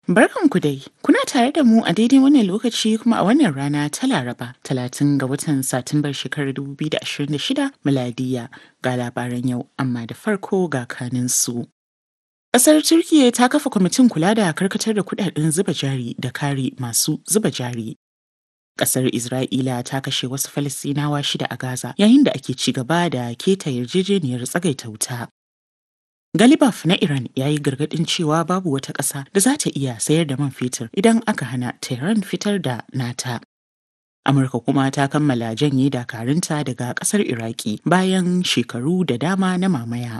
Barkanku dai, kuna tare da mu a daidai wannan lokaci kuma a wannan rana ta Laraba, talatin ga watan Satumbar shekarar 2026 miladiya ga labaran yau, amma da farko ga kaninsu. Ƙasar Turkiyya ta kafa kwamitin kula da karkatar da kudaden zuba jari da kare masu zuba jari. Ƙasar Isra'ila ta kashe wasu Falasɗinawa shida a Gaza yayin da ake ci gaba da keta yarjejeniyar tsagaita wuta. Galibaf na Iran ya yi gargaɗin cewa babu wata ƙasa da za ta iya sayar da man fetur idan aka hana Tehran fitar da nata. Amurka kuma ta kammala janye dakarunta daga ƙasar Iraki bayan shekaru da dama na mamaya.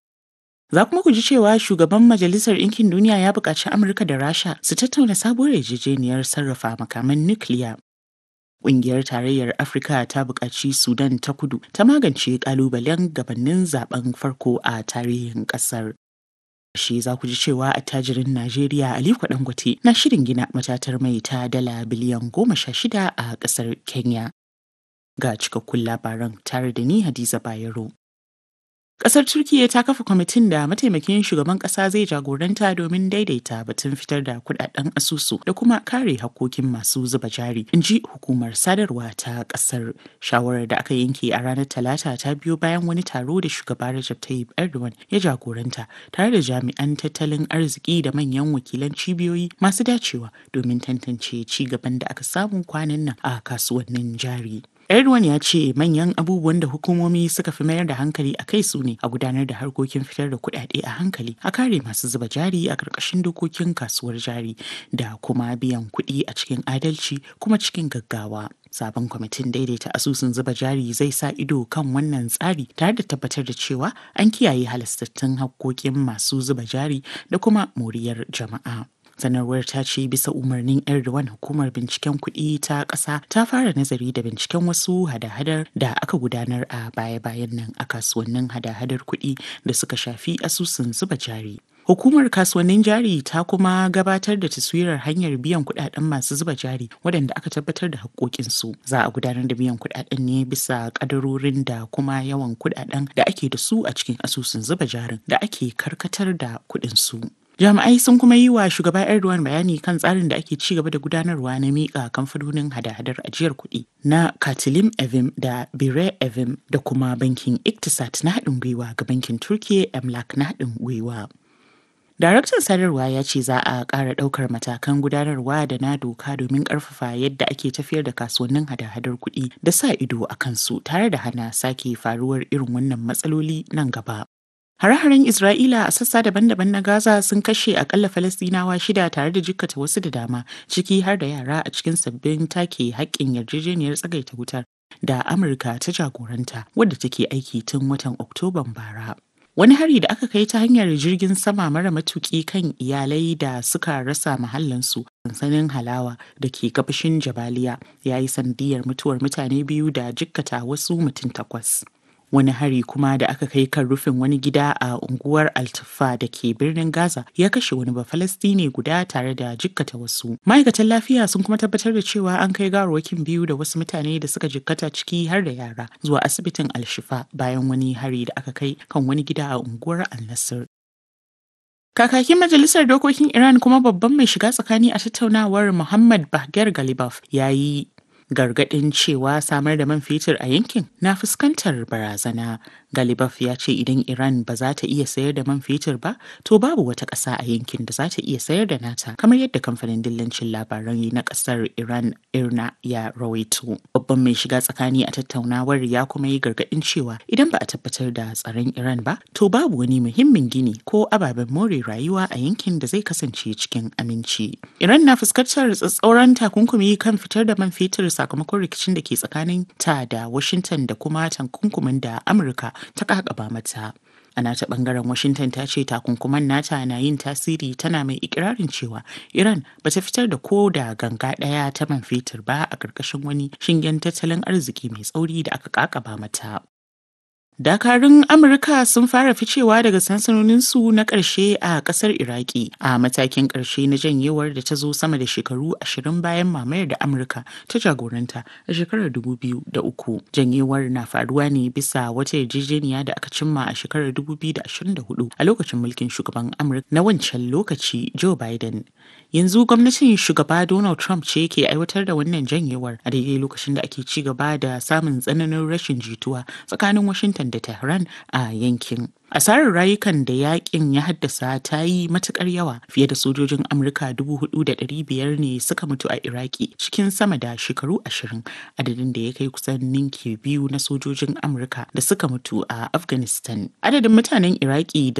Za kuma ku ji cewa shugaban Majalisar Ɗinkin Duniya ya buƙaci Amurka da Rasha su tattauna sabuwar yarjejeniyar sarrafa makaman nukiliya. Ƙungiyar Tarayyar Afirka ta buƙaci Sudan ta kudu ta magance ƙalubalen gabanin zaben farko a tarihin ƙasar. Shi za ku ji cewa attajirin Najeriya Aliko Dangote na shirin gina matatar mai ta dala biliyan goma sha shida a ƙasar Kenya. Ga cikakkun labaran tare da ni Hadiza Bayero. Ƙasar Turkiyya ta kafa kwamitin da mataimakin shugaban ƙasa zai jagoranta domin daidaita batun fitar da kudaden asusu da kuma kare hakkokin masu zuba jari, in ji hukumar sadarwa ta ƙasar. Shawarar da aka yanke a ranar Talata ta biyo bayan wani taro da shugaba Recep Tayyip Erdogan ya jagoranta tare da jami'an tattalin arziki da manyan wakilan cibiyoyi masu dacewa domin tantance ci gaban da aka samu kwanan nan a kasuwannin jari. Erdogan ya ce manyan abubuwan da hukumomi suka fi mayar da hankali a kai su ne a gudanar da harkokin fitar da kuɗaɗe a hankali a kare masu zuba jari a ƙarƙashin dokokin kasuwar jari da kuma biyan kuɗi a cikin adalci kuma cikin gaggawa. Sabon kwamitin daidaita asusun zuba jari zai sa ido kan wannan tsari tare da tabbatar da cewa an kiyaye halastattun hakkokin masu zuba jari da kuma moriyar jama'a. sanarwar ta ce bisa umarnin erdogan hukumar binciken kuɗi ta ƙasa ta fara nazari da binciken wasu hada-hadar da aka gudanar a baya-bayan nan a kasuwannin hada-hadar kuɗi da suka shafi asusun zuba jari Hukumar kasuwannin jari ta kuma gabatar da taswirar hanyar biyan kuɗaɗen masu zuba jari waɗanda aka tabbatar da haƙoƙinsu. Za a gudanar da biyan kuɗaɗen ne bisa ƙadarorin da kuma yawan kuɗaɗen da ake da su a cikin asusun zuba jarin da ake karkatar da kuɗinsu. Jami'ai sun kuma yi wa shugaba Erdogan bayani kan tsarin da ake ci gaba da gudanarwa na miƙa kamfanonin hada-hadar ajiyar kuɗi na Katilim Evim da Bire Evim da kuma bankin Iktisat na haɗin gwiwa ga bankin Turkiye Emlak na haɗin gwiwa. Daraktan sadarwa ya ce za a ƙara ɗaukar matakan gudanarwa da na doka domin ƙarfafa yadda ake tafiyar da kasuwannin hada-hadar kuɗi da sa ido a kansu tare da hana sake faruwar irin wannan matsaloli nan gaba. Hare-haren Isra'ila a sassa daban-daban na Gaza sun kashe akalla Falastinawa shida tare da jikkata wasu da dama, ciki har da yara a cikin sabbin take haƙƙin yarjejeniyar tsagaita wutar da Amurka ta jagoranta wadda take aiki tun watan Oktoban bara. Wani hari da aka kai ta hanyar jirgin sama mara matuƙi kan iyalai da suka rasa mahallansu sansanin halawa da ke gabashin Jabaliya ya yi sandiyar mutuwar mutane biyu da jikkata wasu mutum takwas. wani hari kuma da aka kai kan rufin wani gida a unguwar altufa da ke birnin gaza ya kashe wani bafalastine guda tare da jikkata wasu ma'aikatan lafiya sun kuma tabbatar da cewa an kai gawarwakin biyu da wasu mutane da suka jikkata ciki har da yara zuwa asibitin alshifa bayan wani hari da aka kai kan wani gida a unguwar al-nasir Kakakin Majalisar Dokokin Iran kuma babban mai shiga tsakani a tattaunawar Muhammad Bahgar Galibaf ya yi gargaɗin cewa samar da man fetur a yankin na fuskantar barazana. Galibaf ya ce idan Iran ba za ta iya sayar da man fetur ba, to babu wata ƙasa a yankin da za ta iya sayar da nata, kamar yadda kamfanin dillancin labaran na ƙasar Iran Irna ya rawaito. Babban mai shiga tsakani a tattaunawar ya kuma yi gargaɗin cewa idan ba a tabbatar da tsaron Iran ba, to babu wani muhimmin gini ko ababen more rayuwa a yankin da zai kasance cikin aminci. Iran na fuskantar tsatsauran takunkumi kan fitar da man fetur sakamakon rikicin da ke tsakanin ta da Washington da kuma takunkumin da Amurka ta kakaba mata. A nata bangaren Washington ta ce takunkuman nata na yin tasiri tana mai ikirarin cewa Iran ba ta fitar da ko da ganga ɗaya ta man fetur ba a ƙarƙashin wani shingen tattalin arziki mai tsauri da aka kakaba mata. Dakarun Amurka sun fara ficewa daga sansanoninsu na ƙarshe a ƙasar Iraki a matakin ƙarshe na janyewar da ta zo sama da shekaru ashirin bayan mamayar da Amurka ta jagoranta a shekarar 2003. Janyewar na faruwa ne bisa wata yarjejeniya da aka cimma a shekarar 2024 a lokacin mulkin shugaban Amurka na wancan lokaci Joe Biden. Yanzu gwamnatin shugaba Donald Trump ce ke aiwatar da wannan janyewar a daidai lokacin da ake ci gaba da samun tsananin rashin jituwa tsakanin Washington da Tehran a yankin. Asarar rayukan da yakin ya haddasa ta yi matukar yawa fiye da sojojin Amurka 4,500 ne suka mutu a Iraki cikin sama da shekaru ashirin adadin da ya kai kusan ninki biyu na sojojin Amurka da suka mutu a Afghanistan. Adadin mutanen Iraki da